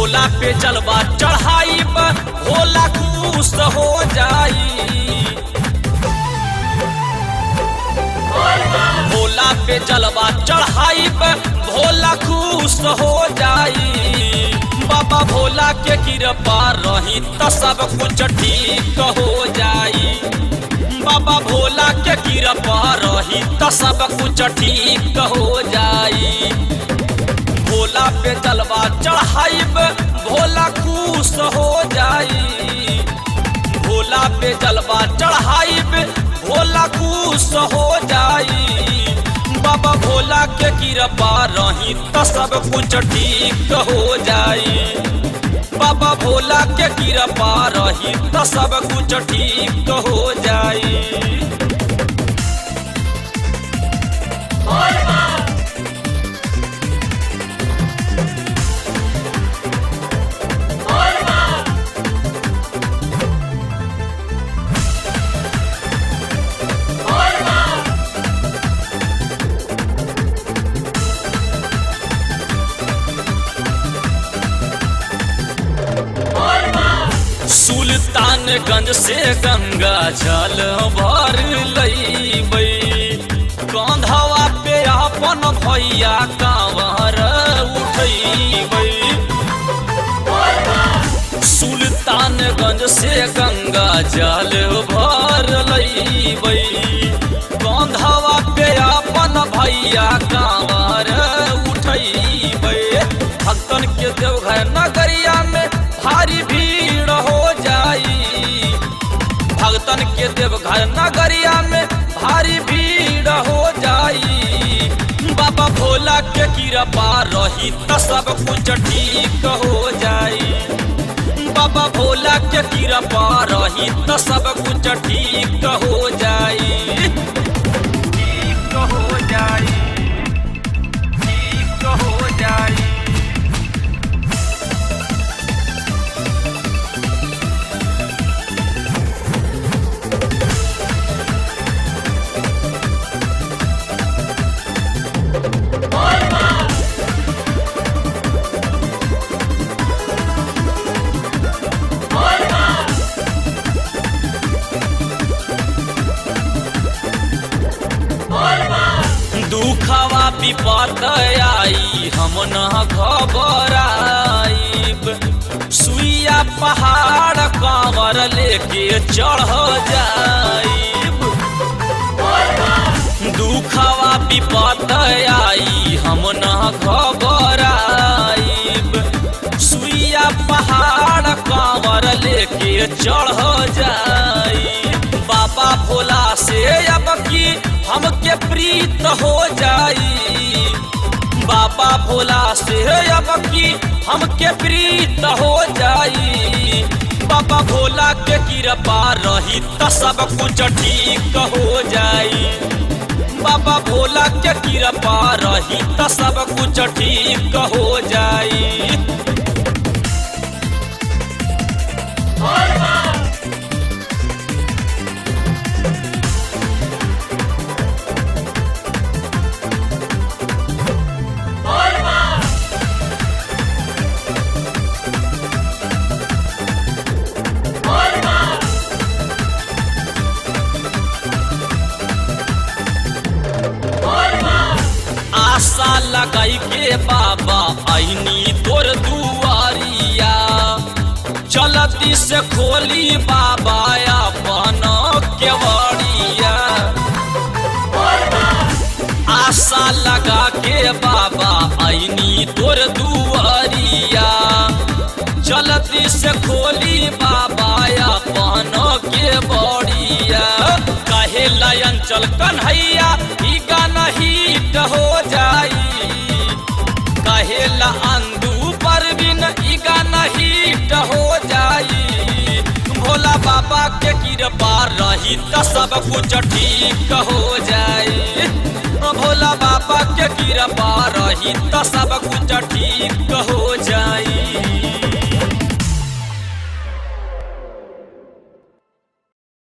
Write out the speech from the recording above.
भोला पे जलवा चढ़ाई भोला खुश हो जाई भोला पे जलवा चढ़ाई भोला खुश हो जाई बाबा भोला के कृपा रही त सब कुछ ठीक हो जाई बाबा भोला के कृपा रही त सब कुछ ठीक हो जाई भोला पे जलवा चढ़ाइब भोला खुश हो जाई भोला पे जलवा चढ़ाइब भोला खुश हो जाई बाबा भोला के कृपा रही त सब कुछ ठीक हो जाई बाबा भोला के कृपा रही त सब कुछ ठीक हो जाई सुल्तानगंज से गंगा जल भर लईबै कंधवा पे अपन भैया कांवर उठैबै सुल्तानगंज से गंगा जल भर लईबै कंधवा पे अपन भैया कांवर उठैबै भक्तन के देवघर नगरिया में भारी भीड़ हो जाई भक्तन के देवघर नगरिया में भारी भीड़ हो जाई बाबा भोला के कृपा रही त सब कुछ ठीक हो जाई बाबा भोला के कृपा रही त सब कुछ ठीक हो जाई ठीक हो जाई ठीक हो जाई दुखवा विपत आई हम न घबराइब सुइया पहाड़ कांवर लेके चढ़ जाइब दुखवा विपत आई हम न घबराइब सुइया पहाड़ कांवर लेके चढ़ जाई बाबा भोला से अब की हमके प्रीत हो जाई बाबा भोला से अब की हमके प्रीत हो जाई बाबा भोला के कृपा रही त सब कुछ ठीक हो जाई बाबा भोला के कृपा रही त सब कुछ ठीक हो जाई आशा लगाई के बाबा आईनी तोर दुआरिया चलती से खोली बाबा अपन केवड़िया आशा लगा के बाबा आईनी तोर दुआरिया चलती से खोली बाबा अपन के बड़िया कहे लयन चल कन्हैया ई गाना हिट हो जाई कहेला अंदू परवीन ई गाना हिट हो जाई भोला बाबा के कृपा रही त सब कुछ ठीक हो जाई भोला बाबा के कृपा रही त सब कुछ